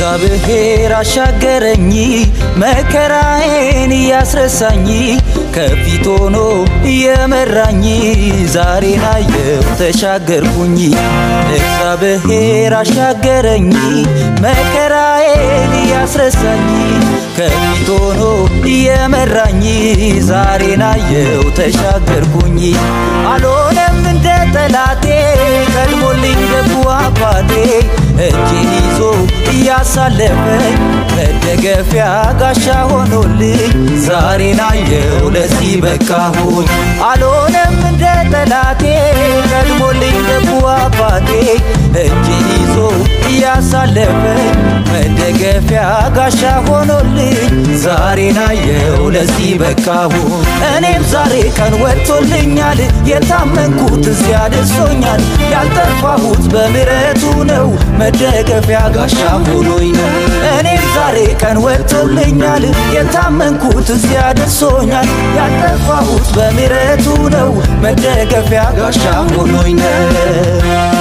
እግዚአብሔር አሻገረኝ መከራዬን እያስረሳኝ ከፊት ሆኖ እየመራኝ ዛሬን አየው ተሻገርኩኝ። እግዚአብሔር አሻገረኝ መከራዬን እያስረሳኝ ከፊት ሆኖ እየመራኝ ዛሬን አየው ተሻገርኩኝ። አልሆነም እንደ ጠላቴ ቀድሞልኝ ደጉ አባቴ እጄን ይዞ እያሳለፈኝ መደገፊያ ጋሻ ሆኖልኝ ዛሬን አየው ለዚህ በቃሁኝ። አልሆነም እንደ ጠላቴ ቀድሞልኝ ደጉ አባቴ እጄን ይዞ እያሳለፈኝ መደገፊያ ጋሻ ሆኖልኝ ዛሬን አየው ለዚህ በቃሁኝ። እኔም ዛሬ ቀን ወጥቶልኛል የታመንኩት እዚያ ደርሶኛል ያልጠፋሁት በምሕረቱ ነው መደገፊያ ጋሻ ሆኖኝ ነው። እኔም ዛሬ ቀን ወጥቶልኛል የታመንኩት እዚያ ደርሶኛል ያልጠፋሁት በምሕረቱ ነው መደገፊያ ጋሻ ሆኖኝ ነው።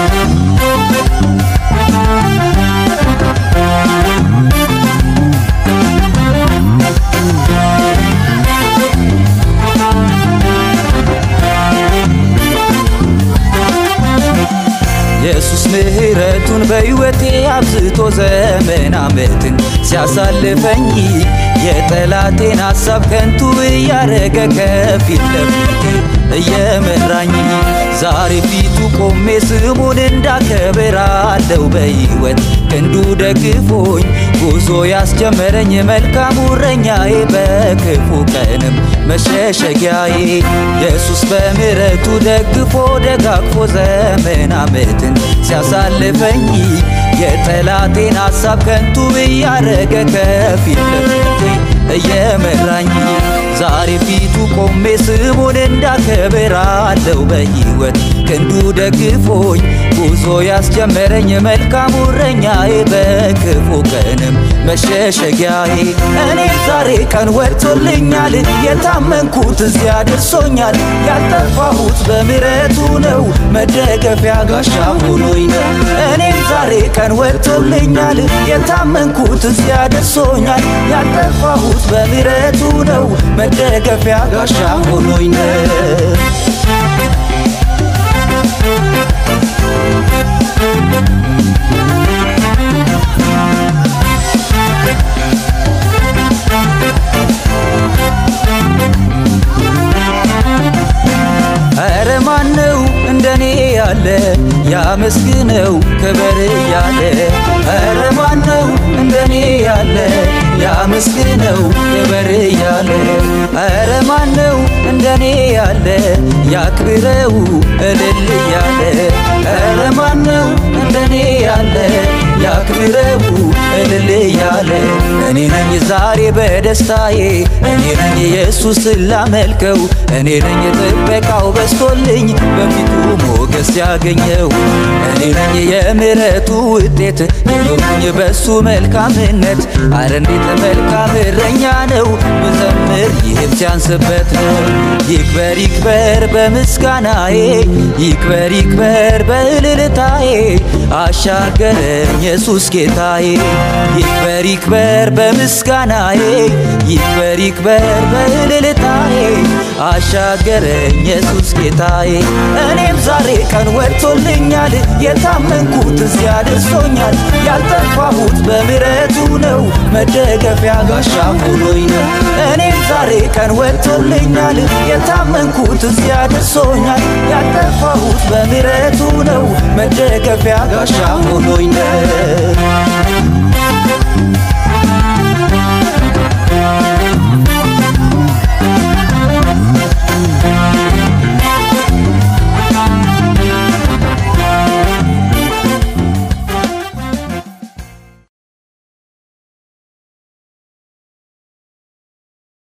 ኢየሱስ ምሕረቱን በሕይወቴ አብዝቶ ዘመን ዓመትን ሲያሳልፈኝ የጠላቴን ሐሳብ ከንቱ እያረገ ከፊት ለፊቴ እየመራኝ ዛሬ ፊቱ ቆሜ ስሙን እንዳከብር አለው በሕይወት ክንዱ ደግፎኝ ጉዞ ያስጀመረኝ መልካሙ እረኛዬ በክፉ ቀንም መሸሸጊያዬ ኢየሱስ በምሕረቱ ደግፎ ደጋግፎ ዘመን ዓመትን ሲያሳልፈኝ የጠላቴን ሐሳብ ከንቱ እያረገ ከፊት ለፊቴ እየመራኝ ዛሬ ፊቱ ቆሜ ስሙን እንዳከብር አለው በሕይወት ክንዱ ደግፎኝ ጉዞ ያስጀመረኝ መልካሙ እረኛዬ በክፉ ቀንም መሸሸጊያዬ እኔም ዛሬ ቀን ወጥቶልኛል የታመንኩት እዚያ ደርሶኛል ያልጠፋሁት በምሕረቱ ነው መደገፊያ ጋሻ ሆኖኝ ነው እኔም ዛሬ ቀን ወጥቶልኛል የታመንኩት እዚያ ደርሶኛል ያልጠፋሁት በምሕረቱ ነው መደገፊያ ጋሻ ሆኖኝ ነው ኧረ ማነው እንደኔ ያለ ያመስግነው ክበር እያለ ኧረ ማነው እንደኔ ያለ ያመስግነው ክበር እያለ ኧረ ማነው እንደኔ ያለ ያክብረው እልል እያለ ኧረ ማነው እንደኔ ያለ ያክብረው እልል እያለ እኔ ነኝ ዛሬ በደስታዬ እኔ ነኝ ኢየሱስ ላመልከው እኔ ነኝ ጥበቃው በስቶልኝ በፊቱ ሞገስ ያገኘው እኔ ነኝ የምሕረቱ ውጤት የኖርኩኝ በሱ መልካምነት አረ እንዴት መልካም እረኛ ነው ብዘምር ይህም ሲያንስበት ነው ይክበር ይክበር በምስጋናዬ ይክበር ይክበር በእልልታዬ አሻገረኝ ኢየሱስ ጌታዬ ይክበር ይክበር በምስጋናዬ ይክበር ይክበር በእልልታዬ አሻገረኝ ኢየሱስ ጌታዬ እኔም ዛሬ ቀን ወጥቶልኛል የታመንኩት እዚያ ደርሶኛል ያልጠፋሁት በምሕረቱ ነው መደገፊያ ጋሻ ሆኖኝ ነው እኔም ዛሬ ቀን ወጥቶልኛል የታመንኩት እዚያ ደርሶኛል ያልጠፋሁት በምሕረቱ ነው መደገፊያ ጋሻ ሆኖኝ ነው